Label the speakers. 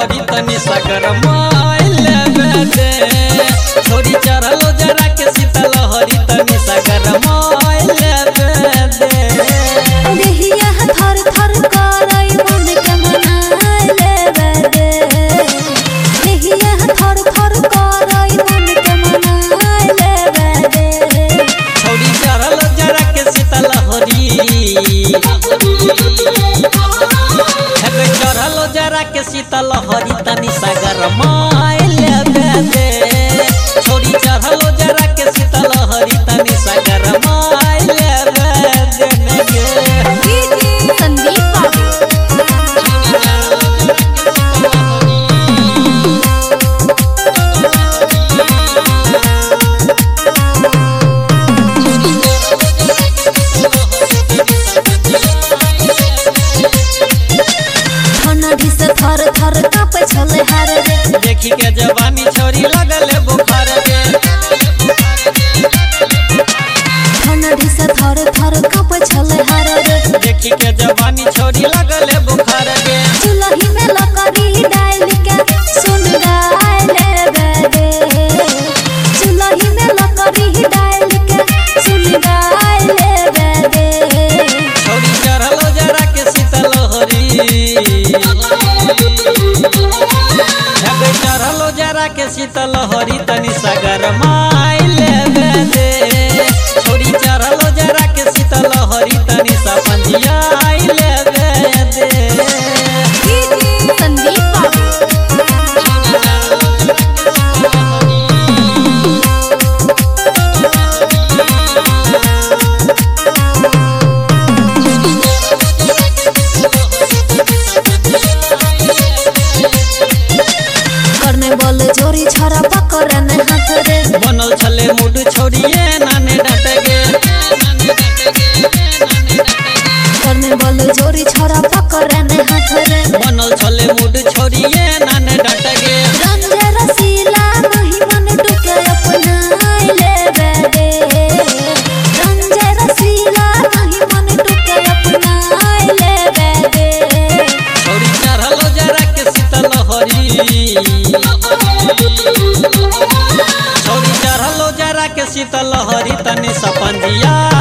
Speaker 1: हरी तनी सागर माइल दे छोरी चढ़लो जरा के शीतल हरी तनी सागर माइल दे
Speaker 2: देहिया थर थर करई मन के मनाए लेवे दे देहिया थर थर करई मन के मनाए लेवे दे
Speaker 1: छोरी चढ़लो जरा के शीतल हरी हेबे चढ़लो जरा के शीतल हरी तनी सागर माइल दे छोरी चढ़लो जरा के शीतल हरी तनी सागर माइल दे
Speaker 2: संदीप बाबू ठंडी से थर थर कापे छले हार रे
Speaker 1: देखी के जवानी छोरी लगले बुखार गे
Speaker 2: ठंडी से थर थर कापे छले हार रे
Speaker 1: देखी के जवानी छोरी लगले बुखार गे
Speaker 2: चुलही में लकड़ी डाल के सुन गाय लेवे दे चुलही में लकड़ी डाल के सुन गाय लेवे दे
Speaker 1: छोरी चढ़लो जरा के शीतल हरी हेबे चढ़लो जरा के शीतल हरी तनी सागर माइल दे छोरी चढ़लो जरा के शीतल हरी तनी सा पंजिया आइल दे
Speaker 2: संदीप बाबू करने बोल जोरी छोरा पकड़ने हाथ रे
Speaker 1: बनल छले मुड छोड़िए नाने डाट गे
Speaker 2: करने बोल जोरी छोरा पकड़ने हाथ रे
Speaker 1: बनल छले मुड छोड़िए नाने डाट गे
Speaker 2: रंजे रसीला नहीं मन टुके अपना लेवे दे रंजे रसीला नहीं मन टुके अपना लेवे दे
Speaker 1: छोड़ी चढ़लो जरा के शीतल हरी छोड़ी चढ़लो जरा के शीतल हरी तनी सपंजिया